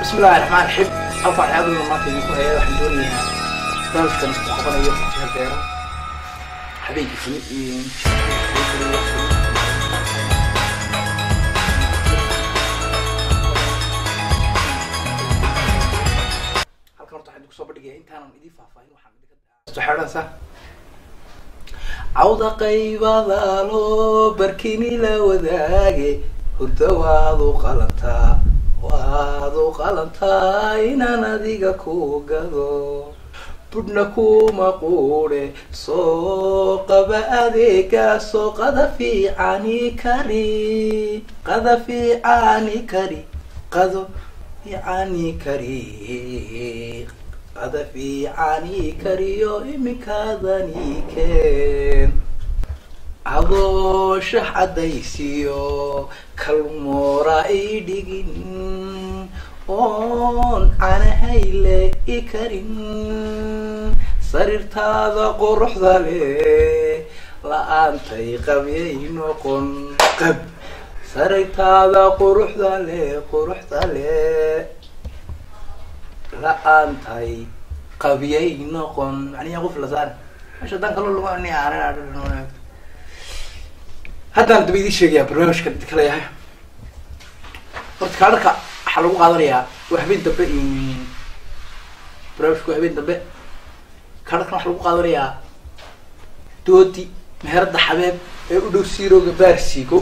بسم الله الرحمن الرحيم halkaan waxaa aad maanta idinku haya waxaan doonayaa barnaamijkan isku qabanayo jiha beero habeenkii fili halkan horta waxaan idinku soo bandhigaya intaanan idiin faahfaahin waxaan idinka xeedhansa cawda qaybadaalo barkini la wadaage hurda waad u qalantaa waad u qalantaa inaan adiga ku gado budhna kuma quudhe soo qaba adeega soo qada fiicani kari qada fiicani kari qado fiicani kari qada fiicani kariyo iminkadani keen adoo shax caddaysiyo kalmoora i dhigin oon canahayle i karin sariirtaada quruxda leh la-aantay qabyay noqon qab sariirtaada quruxda leh quruxda leh la-aantay qabyay noqon macnihi qof la saar mesha dan kalo lagu ani aanan haddaan daba idiin sheegayaa barnaamijka idinka leeyahay horta kaadharka waxaa lagu qaadanayaa waa habeen dambe barnaamijku waa habeen dambe kaadharkan waxaa lagu qaadanayaa doodi meherada xabeeb ee u dhow siirooga baarsiigo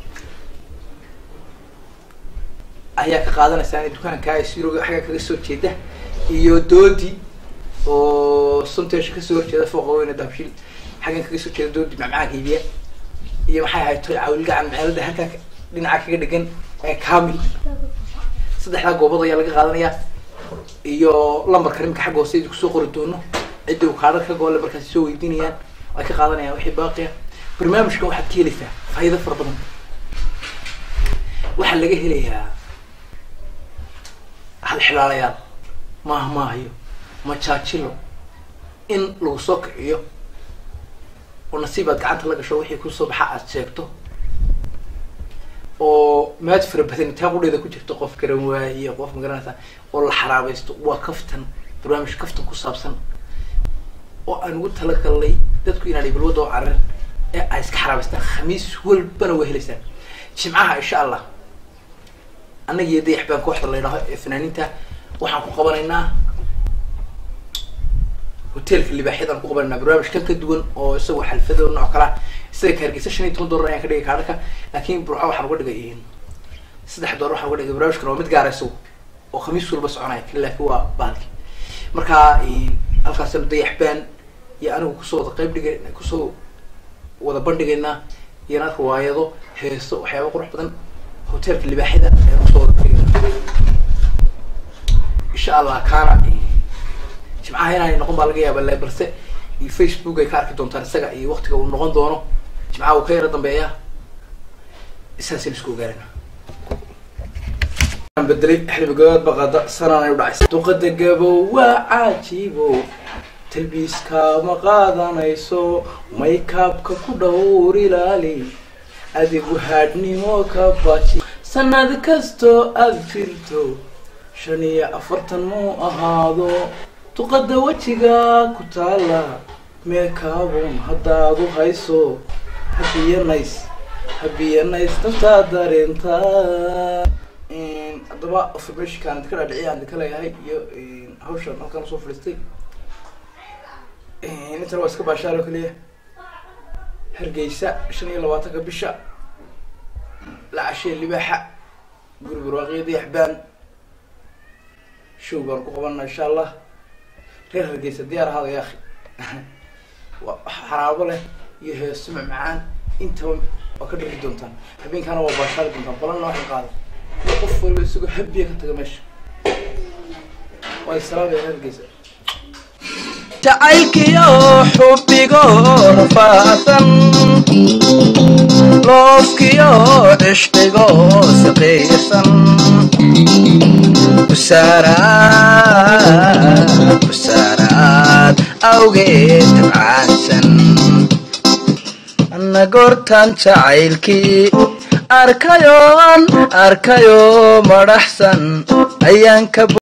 ayaa ka qaadanaysaa dukaanka siirooga xagga kaga soo jeeda iyo doodi oo sunteesha kasoo horjeeda fooqa weyne daabshil xaggan kaga soo jeeda doodi macmacaanka iibiya iyo maxay ahayd toy cawilgacan meelada halkaa dhinaca kaga dhegan ee kamil saddexdaa goobood ayaa laga qaadanayaa iyo lambarka rimka xagga hoose idi kusoo qori doono cidda uu kaadhar ka goole markaasi soo weydiinayaan ay ka qaadanayaan wixii baaqiya barnaamijkan waxaad ka helaysaa faa'iido fara badan waxaa laga helayaa hal xilaalayaal maaha maahayo majaajilo in lagu soo kiciyo oo nasiibaad gacanta la gasho wixii kusoo baxa aad sheegto oo maad fara badan taa qudheeda ku jirto qof garan waaye iyo qof magaranaysa oo la xaraabaysto waa kaftan barnaamij kaftan ku saabsan oo aan ugu talagalnay dadku inaan ibilwada oo carar ee ay iska xaraabaystaan khamiis walbana waa helaysaan jimcaha insha allah annaga iyo dayax baan kooxda la yidhaaho ee fanaaniinta waxaan ku qabanaynaa hotelka libaaxyadaan ku qabanayna barnaamij kan ka duwan oo isagoo xalfado nooc kalaa isaga ka hargeysa shan iyo toban dollar ayaan ka dhigay kaadhaka laakiin burco waxaan uga dhigay saddex dollar waxaan uga dhigay barnaamijkan waa mid gaara isagu oo khamiis walba soconaya kan laakiin waa baalki marka halkaasanu dayax baan iyo anigu kusoo wada qayb dhigay kusoo wada bandhigaynaa iyana riwaayado heeso waxyaaba qurux badan hotelka libaaxyada ayaan kusoo wada bandhigayna insha allah kaana jimcaha inaanay noqon baa laga yaaba le balse facebook ay ka arki doontaan isaga iyo waktiga uu noqon doono jimcaha uu ka yaro dambeeya isaasaynu isku ogaanayna bedelay xilibigood baqada sanaan u dhacaysa duqada gabow waa caajibo talbiiskaama qaadanayso maykaabka ku dhowr ilaali adigu haadhnimo ka baji sanad kastoo aad jirto shan iyo afartan muu ahaado duqada wejiga ku taala meekaabun haddaad u hayso habiyanays habiyanays dantaa dareentaa haddaba informationkaan idinka dhaadhiciya aan idinka leeyahay iyo hawshan halkaan usoo fadhiistay intan waa iska baashaalo keliya hargeysa shan iyo labaatanka bisha la cashee libaaxa guri barwaaqiya dayaxbaan show baan ku qabanaa insha allah reer hargeysa diyaar ahaada ya akhi xaraabo leh iyo heeso macmacaan intaba waa ka dhigi doontaan habeenkaana waa baashaali doontaan balanna waxay qaada qof waliba isagoo habiya ka taga meesha waa salaamaya reer hargeysa jacaylkiyo xubbigo rafaasan loofkiyo cishqigo siqiisan busaaraad busaaraad awgeed tabcaansan anna goortan jacaylkii arkayoon arkayo madhaxsan ayaanka